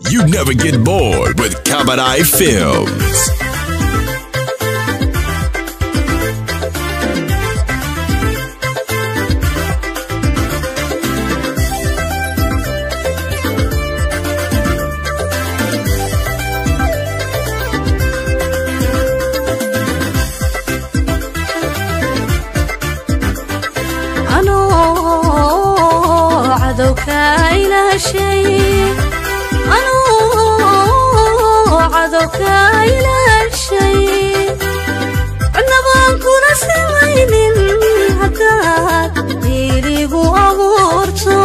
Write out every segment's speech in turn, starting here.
You never get bored with Kabadai Films. anoo cadowka ilaashay anoo cadowka ilaashay cidnabaan kuna samaynin haddaad diiligu abuurto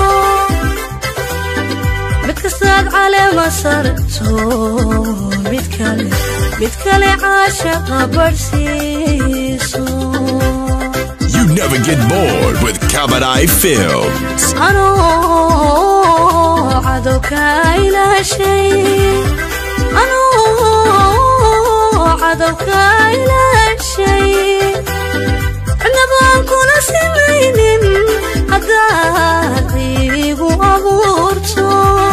mid kastaad caleema sarto mid kale mid kale caashaqa barhsiiso You never get bored with Kabadai Films. anoo cadowka ilaashay anoo cadowka ilaashay cidnabaan kuna samaynin haddaad diiligu abuurto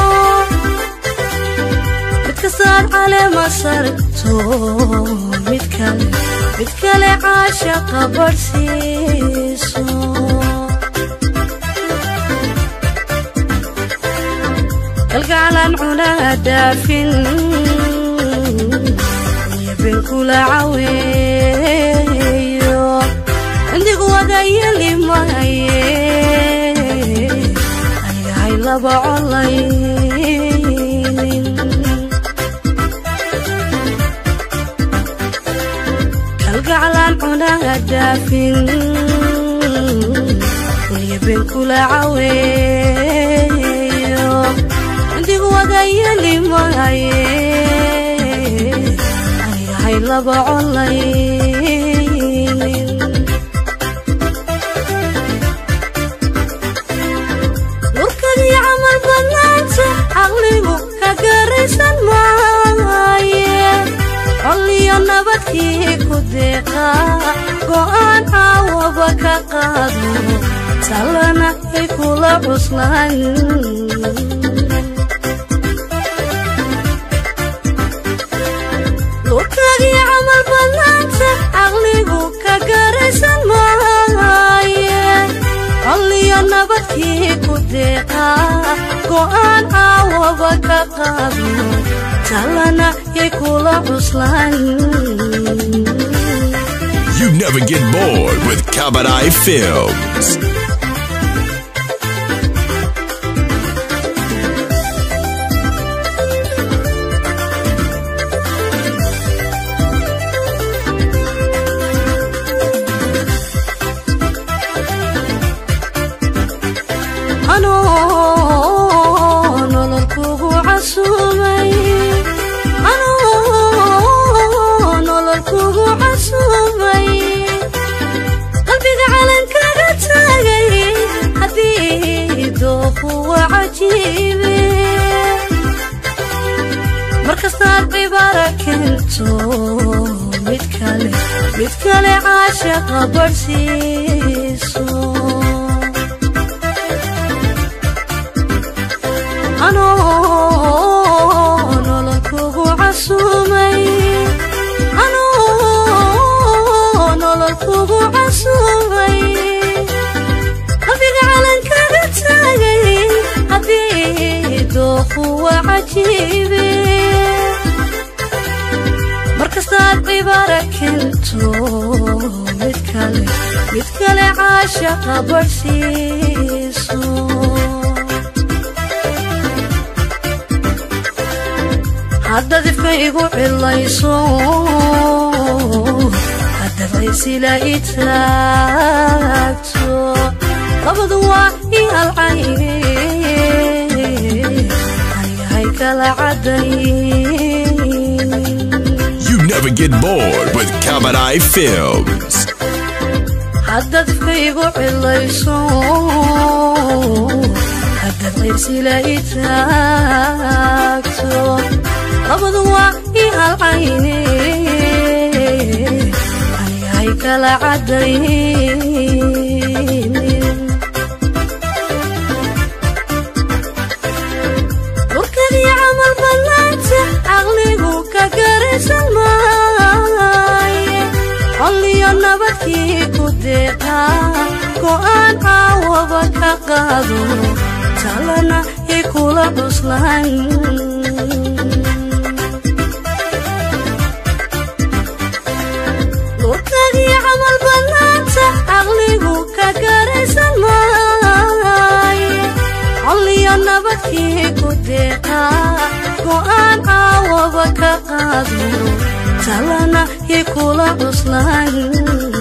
mid kastaad caleema sarto mid kale mid kale caashaqa barhsiiso galgaclan cunaa dhaafin iyo ben kula caweeyo indigu wada yeli maaye anigahay laba colaynin galgaclan cunaa dhaafin iyo ben kula caweeyo indigu wada yeli maaye anigahay laba colaynin nurkadii camal badnaanta caqligu ka garaysan maaye colliyo nabadkii ku deeqa go'aan caawaba ka qaado talana ay kula cuslaan nurkadii camal badnaanta caqligu ka garaysan maaye colliyo nabadkii ku deeqa go'aan caawaba ka qaado talana yay kula cuslaan You never get bored with Kabadai Films. anoo nolol kugu casumay anoo nolol kugu casumay qalbiga calankaga taagay haddii dooquwa cajiibe markastaad cibaara keento mid kale mid kale caashaqa barhsiiso anoo nolol kugu casumay anoo nolol kugu casumay qalbiga calankaga taagay haddii dooquwa cajiibe markastaad cibaara keento mid kale mid kale caashaqa barhsiiso haddaad ifka igu cilayso haddaad ciysila i taagto labadu waa i halcaye anigahay kala caddayn You never get bored with Kabadai Films. haddaad ifka igu cilayso haddaad ciysila i taagto labadu waa i halcayne anigahay kala caddaynin urkadii camal deeqaa go'aan caawaba ka qaado talana i kula cuslaan lurkagii camal badnaanta caqligu ka garaysan maaye colliyo nabadkii ku deeqaa go'aan caawaba ka qaado talana i kula cuslaan